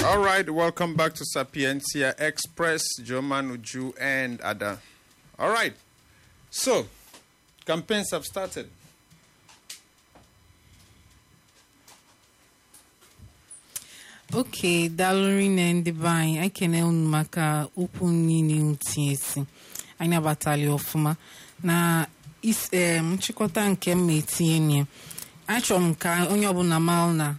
All right, welcome back to Sapientia Express, Joman Uju and Ada. All right, so campaigns have started. oke daalụrị na ndị be anyị anyị kene unu maka okwu niile unu tinyesi anyị abatali ọfụma na is- em, nchịkọta nke m etinye ya achọrọ m ka onye ọbụla mara na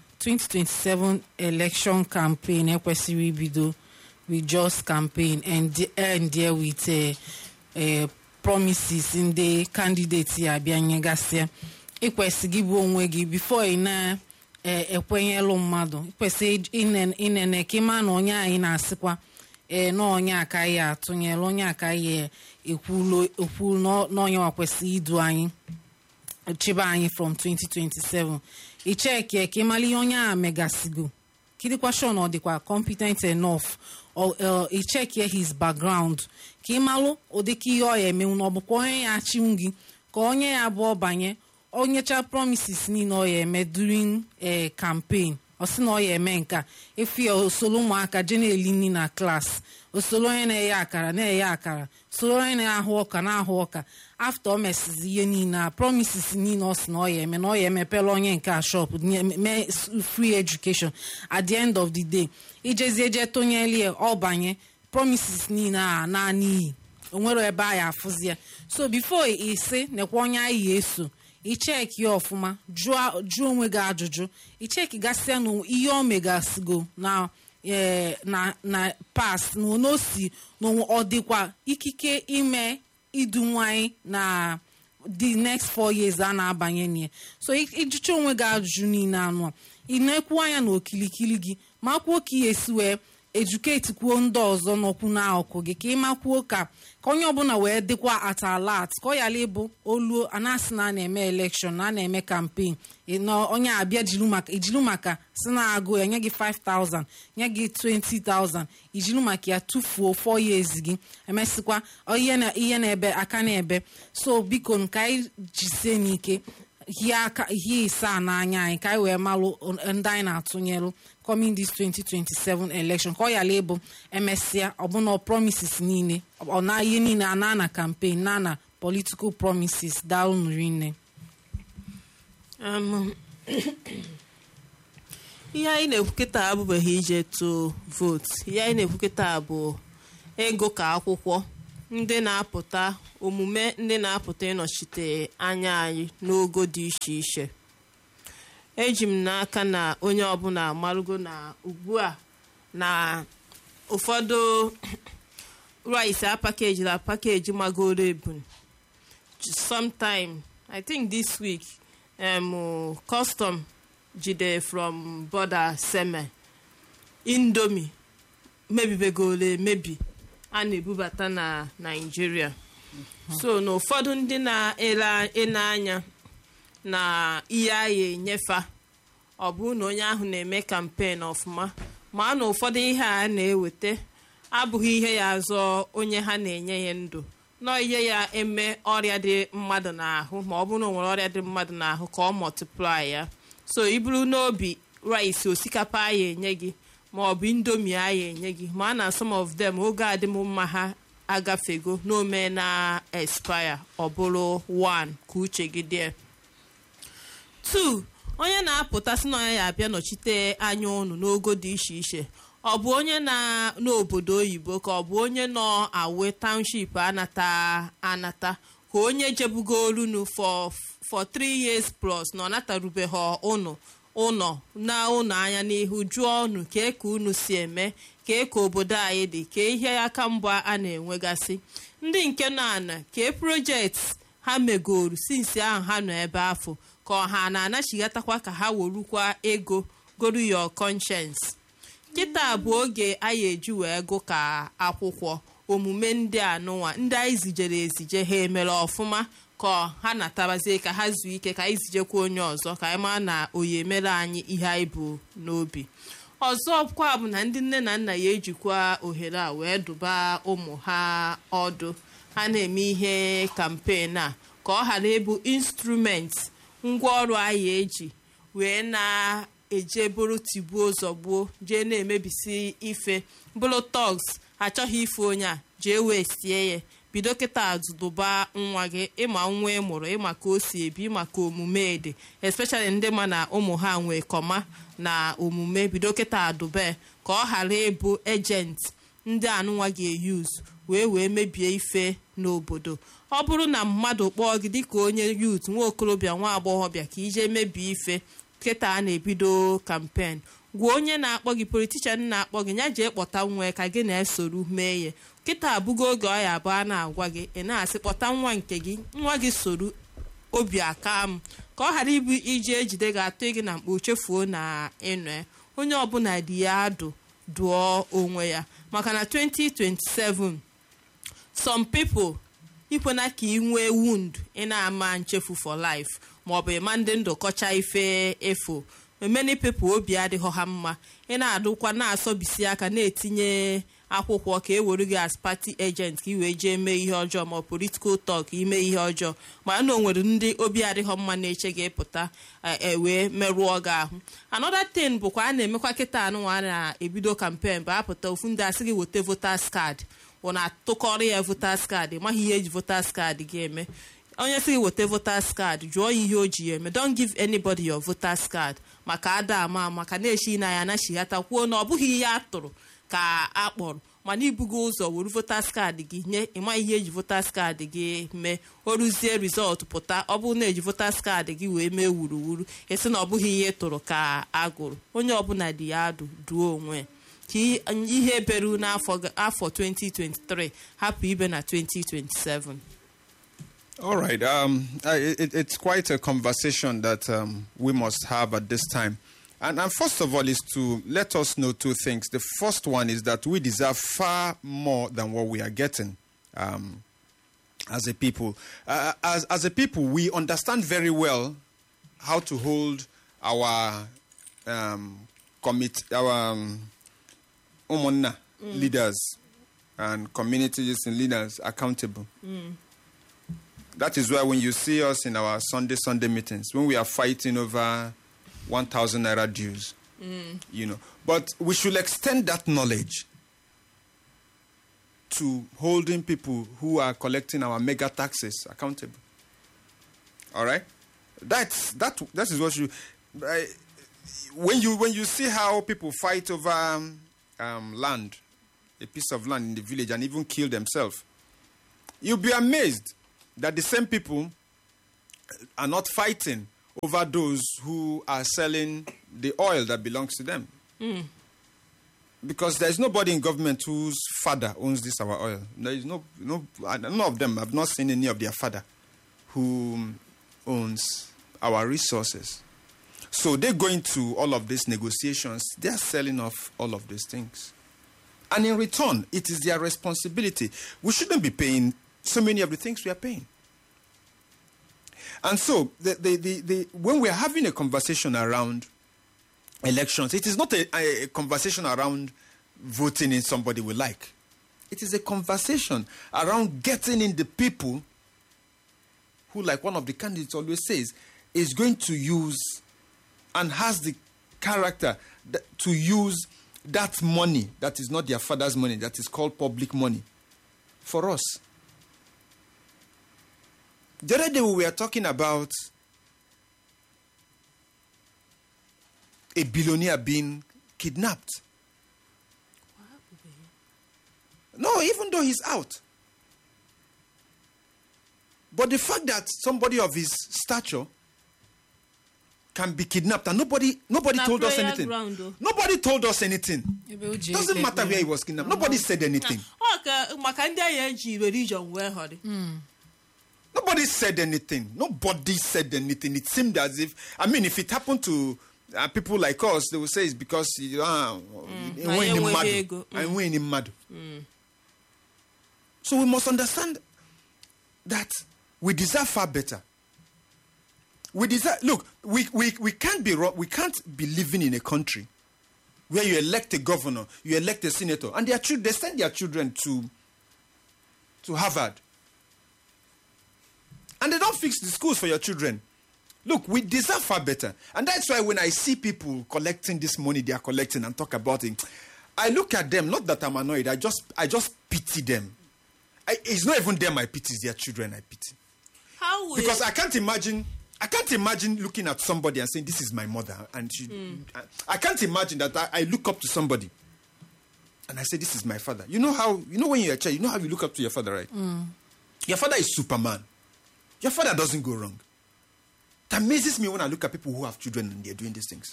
2027 election campaign ekwesịrị ibido with just campaign and the- end there with eh, eh, promises ndị candidate ya abịa nyegasịa ịkwesị gị bụ onwe gị before ị na eh, ekwenyelụ mmadụ ịkwesị ine- inene ka ịma na onye anyị na-asịkwa ee na onye akaghị atụnyere onye akaghị ekwulu ekwu na onye nwa kwesịrị idu anyị chịba anyị from 2027 icheki ka ịmara ihe onye a megasigo kidikwa sure na ọ dịkwa competent enough or uh, icheki his background ka ịmalụ ụdịka ihe ọ ya emenwu na ọ bụkwa onye ya achịnwu gị ka onye ya abụọ banye onyecha promises niile ọ ya eme during eh, campaign ọ sị na ọ ya eme nke a efu ya osoro ụmụaka je na-eli nri na klas osoro onye na-eghe akara na-eghe akara soro onye na-ahụ ọka na-ahụ ọka afta o mesizi ihe niile a promises niile ọ sị na ọ ya eme na ọ ya emepela onye nke a shop nye- mee s- free education at the end of the day ijezie je tonyeli ya ọ banye promises niile a na n'iyi onwere ebe a ya afụzi ya so before isi nekwa onye anyị ya eso icheki ya ọfụma jụọ jụọ onwe gị ajụjụ icheki gasịa na ihe o megasigo na eh, na na pas na ono si na ọ dịkwa ikike ime idu nwanyị na the next four years a na-abanye na ya so ị- ịjụcha onwe gị ajụjụ niile anụ a ị na-ekwu anya na okilikili gị ma kwuo ka ị esi wee eduketi kwuo ndị ọzọ n'okwu n'akụkụ gị ka ị makwuo ka ka onye ọbụla wee dịkwa at alert ka ọ yala ịbụ oluo anasị na a na-eme elekshọn na a na-eme kampen onye abịa jiru maka ijiru maka si na-agụ ya nye gị 5000 nye gị 20000 ijiru maka ya tufuo 4 years gị emesịkwa ọ ihe na- ihe na-ebe aka na-ebe so biko ka anyị jisie n'ike hie aka hie ise a n'anya anyị ka anyị wee malụ ndị anyị na-atụnyelụ coming this 2027 election ka ọ yala ịbụ emesịa ọbụna promises niile ọ na ihe niile a na na campaign na na political promises daalụ nne Um, ihe anyị na-ekwu kịta abụbeghị ije tụọ vootu ihe anyị na-ekwu kịta bụ ego ka akwụkwọ ndị na-apụta omume ndị na-apụta ịnọchite anya anyị n'ogo dị iche iche eji m n'aka na onye ọbụla amarugo na ugbu a na ụfọdụ rice apakejila pakeji magoro ebun sometime i think this week um, custom jide from border seme indomie mebibegoro emebi a na-ebubata na naijiria so na ụfọdụ ndị na-ele anya na ihe agha enyefa ọ bụrụ na onye ahụ na-eme kampen ọfụma ma na ụfọdụ ihe a na-eweta abụghị ihe ya azọ onye ha na-enye ya ndụ nọ ihe ya eme ọrịa dị mmadụ n'ahụ ma ọ bụrụ na o nwere ọrịa dị mmadụ n'ahụ ka ọ multiply ya so iburu n'obi rice osikapa a ya enye gị ma ọ bụ indomie a ya enye gị ma na some of them oge adịmma ha agafego n'ome na expire ọ bụrụ one ka uche gị dị two onye na-apụta sị na onye ya abịa nọchite anya ụnụ n'ogo dị iche iche ọ bụ onye na n'obodo oyibo ka ọ bụ onye nọ awe township anata anata ka onye jebugorunu for for three years plus na ọ natarubeghị ụnụ ụnọ na ụnọ anya n'ihu jụọ unu kee ka unu si eme kee ka obodo anyị dị kee ihe aka mgba a na-enwegasị ndị nke nọ ana kee projekti ha megoru sinsi ahụ ha nọ ebe afọ ka ọha na-anachigatakwa ka ha werukwa ego goru your conscience kịta bụ oge anyị eji wee gụ ka akwụkwọ omume ndị anụnwa ndị anyị zijere ezije ha emere ọfụma ka ha natabazie ka ha zuo ike ka anyị zijekwa onye ọzọ ka anyị maa na oyi emere anyị ihe anyị bụ n'obi ọzọ kwa bụ na ndị nne na nna ya ejikwa ohere a wee duba ụmụ ha ọdụ ha na-eme ihe kampen a ka ọ ghara ịbụ instrument ngwaọrụ anyị eji wee eje bụrụ tigbuo zọgbuo jee na-emebisi ife bụrụ togs achọghị ife onye a jee wee sie ya bido kịta dụba nwa gị ịma nwa ị mụrụ ịma ka o si ebi ịma ka omume dị especially ndị ma na ụmụ ha nwee kọma na omume bido kịta dụbe ka ọ ghara ịbụ ejenti ndị anụnwa ga-eyuz wee wee mebie ife n'obodo ọ bụrụ na mmadụ kpọọ gị dịka onye yut nwa okorobịa nwa agbọghọbịa ka ije mebie ife kịta a na-ebido kampen gwa onye na-akpọ gị politishan na-akpọ gị ya jee kpọta nwa ka gị na-esoru mee ya kịta abụgo oge ọ ya abụọ a na-agwa gị ị na-asị kpọta nwa nke gị nwa gị soru obi aka m ka ọ ghara ịbụ iji ejide gị atụ gị na mkpa chefuo na ịnọ onye ọbụla dị ya adụ dụọ onwe ya maka na 2027 some people ikwena ka ị nwee wound ị na-ama nchefu for life maọbụ ịma ndị ndụ kọcha ife efo many people obi adịghọ ha mma ị na-adụkwa na-asọbisi aka na-etinye akwụkwọ ka e were gị as party agent ka ị wee jee mee ihe ọjọọ ma political talk ime ihe ọjọọ mana na o nwere ndị obi adịghọ mma na-eche gị pụta wee merụọ gị ahụ another thing bụkwa a na-emekwa kịta anụnwa a na-ebido campaign bụ apụta ofu ndị asị gị weta voters card ọ na-atụkọrọ ya voters card maghị ihe eji voters card gị eme onye sị gị weta voters card jụọ ya ihe o ji ya eme don't give anybody your voters card maka ada ama ama ka na-echi na ya anachighata kwuo na ọ bụghị ihe a tụrụ ka a kpọrọ mana ibugo ụzọ wuru voters card gị nye ịma ihe eji voters card gị mee o ruzie rizọtụ pụta ọ bụrụ na eji voters card gị wee mee wuruwuru esi na ọ bụghị ihe tụrụ ka a gụrụ onye ọbụla dị ya adụ duo onwe ka ihe beru n'afọ 2023 hapụ ibe na 2027 All right. Um, I, it, it's quite a conversation that um, we must have at this time. And, and first of all, is to let us know two things. The first one is that we deserve far more than what we are getting um, as a people. Uh, as, as a people, we understand very well how to hold our um, commit, our um, umonna leaders and communities and leaders accountable. That is why when you see us in our Sunday Sunday meetings, when we are fighting over 1,000 naira dues, you know, but we should extend that knowledge to holding people who are collecting our mega taxes accountable. All right, that's that. That is what you. I, when you when you see how people fight over um, um, land, a piece of land in the village, and even kill themselves, you'll be amazed that the same people are not fighting over those who are selling the oil that belongs to them. Because there's nobody in government whose father owns this our oil. There is no, no, none of them. I've not seen any of their father who owns our resources. So they go into all of these negotiations. They are selling off all of these things. And in return, it is their responsibility. We shouldn't be paying so many of the things we are paying. And so, the, the, the, the, when we are having a conversation around elections, it is not a, a, a conversation around voting in somebody we like. It is a conversation around getting in the people who, like one of the candidates always says, is going to use and has the character that, to use that money that is not their father's money, that is called public money, for us. The other day we were talking about a billionaire being kidnapped. No, even though he's out. But the fact that somebody of his stature can be kidnapped and nobody nobody Na told us prayer anything. ground, though. Nobody told us anything. ebe o ji Doesn't ekpe matter ekpere. where he was kidnapped. Nobody said anything. ọ ka maka ndị agha eji religion wee họrị Nobody said anything. Nobody said anything. It seemed as if, I mean, if it happened to uh, people like us, they would say it's because you uh, mm, na ya enweghị ego. Mm. mad. So we must understand that we deserve far better. We deserve. Look, we, we, we can't be wrong. We can't be living in a country where you elect a governor, you elect a senator, and their children they send their children to to Harvard, and they don't fix the schools for your children. Look, we deserve far better. And that's why when I see people collecting this money they are collecting and talk about it, I look at them, not that I'm annoyed, I just I just pity them. I, it's not even them I pity, it's their children I pity. how will Because I can't imagine I can't imagine looking at somebody and saying, This is my mother. And she, I, I can't imagine that I, I look up to somebody and I say, This is my father. You know how you know when you're a child, you know how you look up to your father, right? Your father is Superman. Your father doesn't go wrong. It amazes me when I look at people who have children and they're doing these things.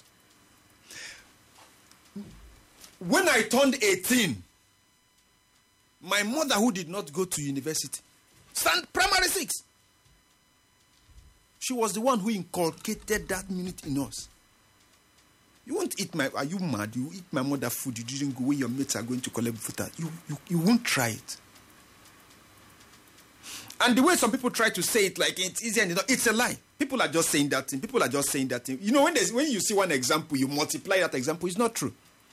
When I turned 18, my mother, who did not go to university, stand primary six, she was the one who inculcated that minute in us. You won't eat my. Are you mad? You eat my mother food. You didn't go where your mates are going to collect food. You, you, you won't try it. And the way some people try to say it like it's easy and you know, it's a lie. People are just saying that thing. People are just saying that thing. You know, when there's when you see one example, you multiply that example. It's not true.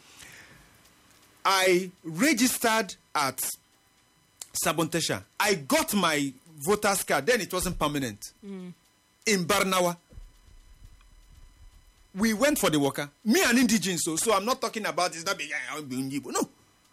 I registered at Sabontesha. I got my voter's card. Then it wasn't permanent. In Barnawa. We went for the worker. Me an indigenous, so, so I'm not talking about it's not being Igbo. No.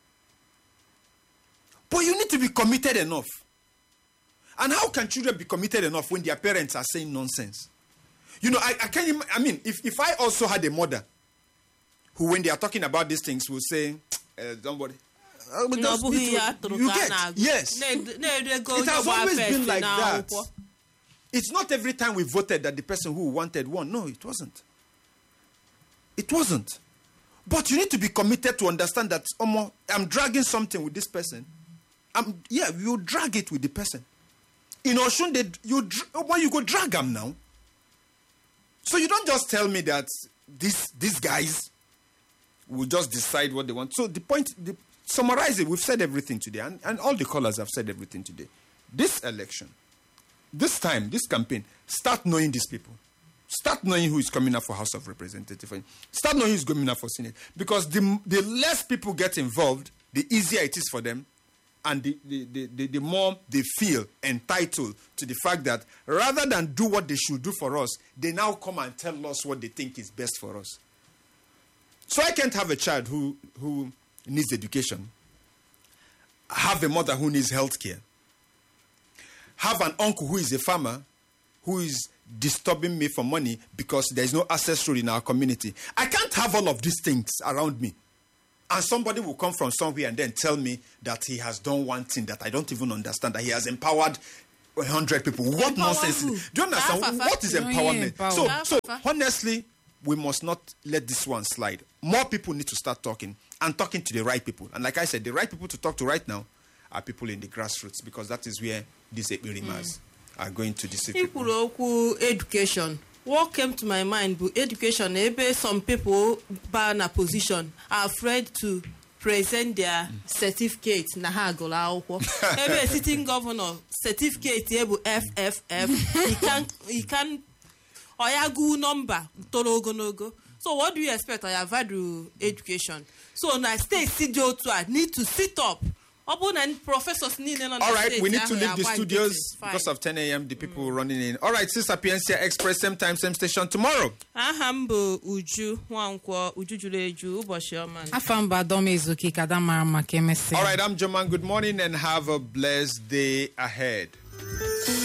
But you need to be committed enough. And how can children be committed enough when their parents are saying nonsense? You know, I, I can't. Im- I mean, if, if I also had a mother who, when they are talking about these things, will say, uh, "Somebody." uh, we na ọ just bụghị need to- ihe a tụrụ you ka a get- na-agụ Yes. Na-ed- na-edego It has onye always gba been first like that. n'akwụkwọ. It's not every time we voted that the person who wanted won. No, it wasn't. It wasn't. But you need to be committed to understand that Omo, I'm dragging something with this person. I'm yeah, you drag it with the person. In Oshun, they, you dr- Omo, you go drag them now. So you don't just tell me that these these guys will just decide what they want. So the point, the, summarize it. We've said everything today, and, and all the callers have said everything today. This election, this time, this campaign, start knowing these people. Start knowing who is coming up for House of Representatives. Start knowing who is coming up for Senate. Because the, the less people get involved, the easier it is for them. And the, the, the, the, the more they feel entitled to the fact that rather than do what they should do for us, they now come and tell us what they think is best for us. So I can't have a child who, who needs education, have a mother who needs health care, have an uncle who is a farmer who is disturbing me for money because there's no access road in our community. I can't have all of these things around me. And somebody will come from somewhere and then tell me that he has done one thing that I don't even understand, that he has empowered 100 people. What Empower nonsense who? is Do you understand? Fafa. What is No, yeah, empowerment? empower. So, Fafa. so honestly, we must not let this one slide. More people need to start talking and talking to the right people. And like I said, the right people to talk to right now are people in the grassroots because that is where these Ekperimas are going to deceive i people. kwuru okwu education what came to my mind bụ education ebe some people ba na position are afraid to present their certificate na ha gụrụ akwụkwọ ebe sitting governor certificate ya bụ fff he can he can oya gụ nọmba toro ogologo so what do you expect oya value education so na steeti dị otu a need to sit up ọ bụrụ na professors niile nọ na All right, steeti we need to ahụ leave the agba studios nkịtị, fine. because of 10 a.m. The people running in. All right, Sister Piensia Express, same time, same station tomorrow. aha m bụ uju nwankwọ uju juru eju ụbọchị ọma afa mba dọm ezuke ka ada mara maka emesịa All right, I'm Joman. Good morning and have a blessed day ahead.